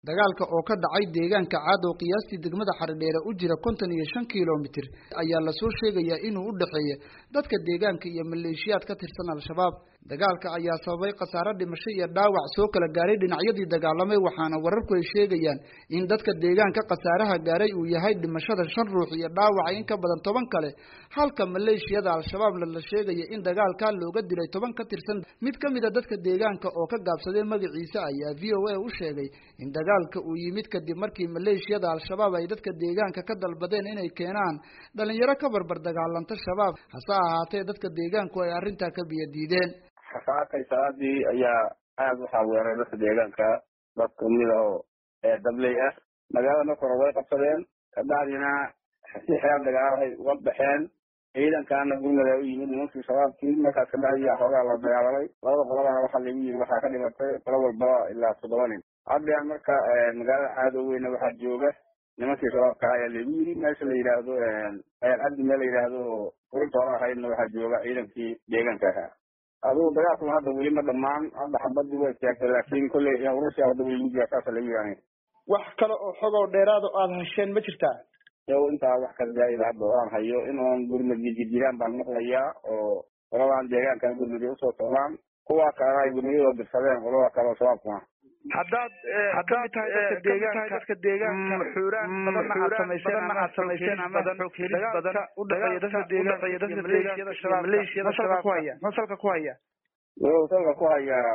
dagaalka oo ka dhacay deegaanka caad oo qiyaastii degmada xaridheere u jira konton iyo shan kilomitir ayaa lasoo sheegayaa inuu u dhexeeya dadka deegaanka iyo maleeshiyaad ka tirsan al-shabaab dagaalka ayaa sababay khasaare dhimasho iyo dhaawac soo kala gaaray dhinacyadii dagaalamay waxaana wararku ay sheegayaan in dadka deegaanka khasaaraha gaaray uu yahay dhimashada shan ruux iyo dhaawaca in ka badan toban kale halka maleeshiyada al-shabaabna la sheegaya in dagaalkaa looga dilay toban ka tirsan mid ka mid a dadka deegaanka oo ka gaabsaday magaciisa ayaa v o a u sheegay in dagaalka uu yimid kadib markii maleeshiyada al-shabaab ay dadka deegaanka ka dalbadeen inay keenaan dhalinyaro ka barbar dagaalanta shabaab hase ahaatee dadka deegaanku ay arrintaa ka biyadiideen xasaakay salaadii ayaa aada waxaa weeray dadka deegaanka dad kamid oo dabley ah magaalada marka hore way qabsadeen kabacdina si xeer dagaalahay uga baxeen ciidankaana gurmada u yimid nimankii shabaabkii markaas kabacdi xoogaa la dagaalamay labada qolabana waxaa lagu yiri waxaa ka dhimatay qolo walbaba ilaa toddoba nin haddean marka magaalada caadoweyna waxaa jooga nimankii shabaabka ayaa lagu yiri meesha la yidhaahdo cabdi meel la yidhaahdo urinta hore ahaydna waxaa jooga ciidankii deegaanka ahaa adugu dagaalkuna hadda weli ma dhamaan hadda xabadii way istaagtay laakiin kolley urursi hadda weli lagu jira saasa lagu yiri wax kale oo xog oo dheeraad oo aada hesheen ma jirtaa yow intaa wax ka zaa'ida hadda oo aan hayo inuun gurmadi jirjiraan baan maqlayaa oo qoladan deegaankan gurmadi usoo socdaan kuwa kalena ay gurmadiyadoo dirsadeen qolada kale oo shabaabkuna haddaad haddaad tahay dadka deegaanka dadka deegaanka xuuraan badanna aad samayseen ama aad samayseen ama xog helis badan u dhexeeya dadka deegaanka iyo dadka maleeshiyada shabaab maleeshiyada shabaab ku haya masalka ku haya wuxuu salka ku hayaa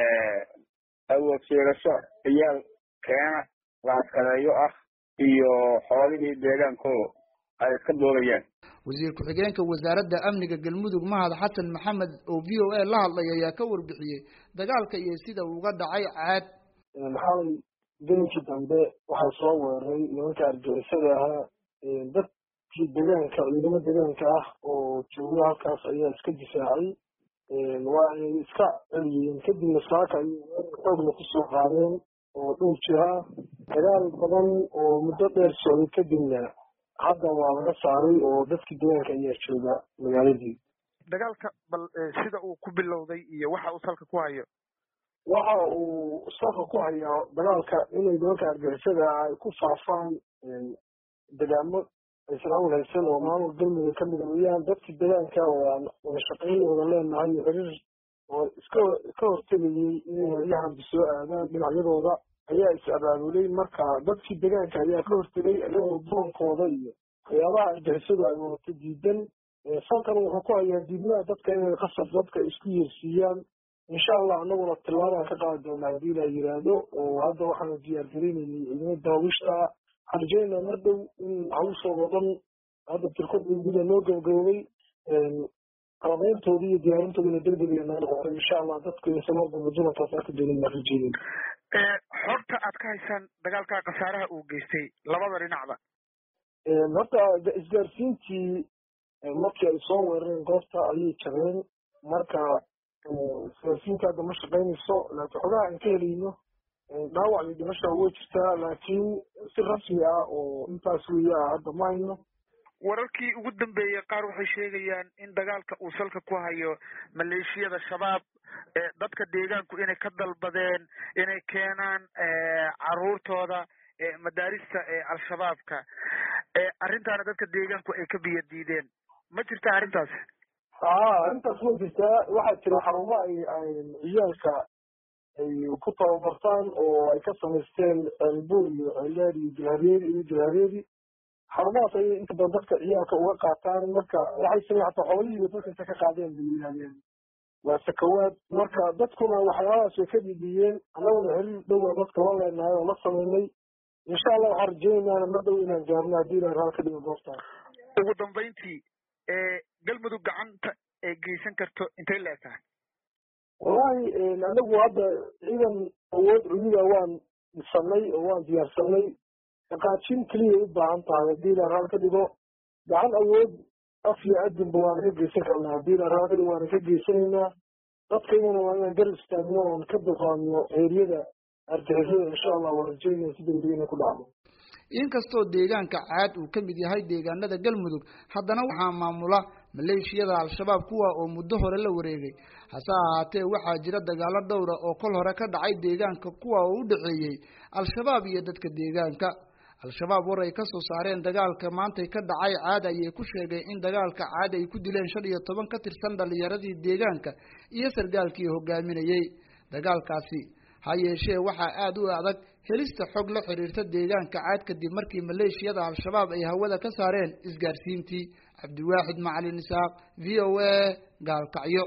awood sheegasho ciyaal keena la askareeyo ah iyo xoolihii deegaanko ay iska doogayaan wasiir ku-xigeenka wasaaradda amniga galmudug mahad xasan maxamed oo v o a la hadlay ayaa ka warbixiyey dagaalka iyo sida uga dhacay caad xalay gelinkii dambe waxaa soo weeraray nimanka argixisada ahaa dadkii deegaanka ciidamo deegaanka ah oo jooga halkaas ayaa iska difaacay waa ay iska celiyeen kadibna saaka ay xoogna kusoo qaadeen oo dhowr jir ah dagaal badan oo muddo dheer socday kadibna hadda waa laga saaray oo dadkii deegaanka ayaa jooga magaaladii dagaalka bal sida uu ku bilowday iyo waxa uu salka ku hayo waxa uu salka ku hayaa dagaalka inay nimanka argixisada ay ku faafaan degaamo aysan awl haysan oo maamul galmudug ka mid weeyaan dadkii deegaanka oo aan wada shaqayn wada leenahay xiriir oo iska ka hortegayay inay heryahanba soo aadaan dhinacyadooda ayaa is abaabulay marka dadkii deegaanka ayaa ka hortegay iyagoo boonkooda iyo waxyaabaha argixisadu ay wadato diidan salkan wuxuu ku hayaa diidmaha dadka inay qasab dadka isku yeersiiyaan insha allah anaguna tillaabaan ka qaadi doonaa haddii la yiraahdo oo hadda waxaanu diyaargarinaynay ciidamo daawishta waxaan rajeynaa mar dhow in hawshooda dhan hadda tirkada guda loo gabagaboobay qalabayntoodii iyo diyaarintoodina degdeg naga noqotay insha allah dadku insan marba dulankaas arki doonin baan rajeynay xogta aad ka haysaan dagaalka khasaaraha uu geystay labada dhinacba horta isgaarsiintii markii ay soo weerareen goobta ayay jabeen marka isgaarsiinta hadda ma shaqaynayso laakiin xogaha aan ka helayno dhaawac iyo dhimasha way jirtaa laakiin si rasmi ah oo intaas weeye ah hadda ma hayno wararkii ugu dambeeyey qaar waxay sheegayaan in dagaalka uu salka ku hayo maleeshiyada shabaab dadka deegaanku inay ka dalbadeen inay keenaan caruurtooda madaarista al-shabaabka arrintaana dadka deegaanku ay ka biyo diideen ma jirta arrintaas a arrintaas ma jirtaa waxaa jira xarumo ay ciyaalka ay ku tababartaan oo ay ka samaysteen ceelbuur iyo ceeldheer iyo jilhabeeri iyo jilhabeeri xarumahaas ayay inta badan dadka ciyaalka uga qaataan marka waxay samey hataa xoolihiiba dadka inta ka qaadeen bay yidhahdeen waa sakawaad marka dadkuna waxyaabahaas way ka dhidhiyeen annaguna xiriir dhowa dadka la leenahay oo la sameynay insha allah waxaan rajeynaana mar dhow inaan gaarno haddii ilahay raal ka dhigo goobtaas ugu dambayntii galmudug gacanta ay geysan karto intay la egtahay wallahi anagu hadda ciidan awood cududa waan dhisanay oo waan diyaarsanay dhaqaajin keliyay u baahan tahay haddii ilahay raal ka dhigo gacan awood af iyo adinba waana ka geysan karnaa haddii ilahay raal ka dhigo waana ka geysanaynaa dadkaydana waa inaan garab istaagno oon ka dulqaadno eeriyada argixisada insha allah waan rajeynaya si degdeg inay ku dhacdo inkastoo deegaanka caad uu ka mid yahay deegaanada galmudug haddana waxaa maamula maleeshiyada al-shabaab kuwa oo muddo hore la wareegay hase ahaatee waxaa jira dagaalo dhowra oo kol hore ka dhacay deegaanka kuwa oo u dhexeeyey al-shabaab iyo dadka deegaanka al-shabaab war ay kasoo saareen dagaalka maantay ka dhacay caad ayay ku sheegeen in dagaalka caad ay ku dileen shan iyo toban ka tirsan dhalinyaradii deegaanka iyo sargaalkii hogaaminayey dagaalkaasi ha yeeshee waxaa aada u adag helista xog la xiriirta deegaanka caad kadib markii maleeshiyada al-shabaab ay hawada ka saareen isgaarsiintii cabdiwaaxid macalin isaaq v o a gaalkacyo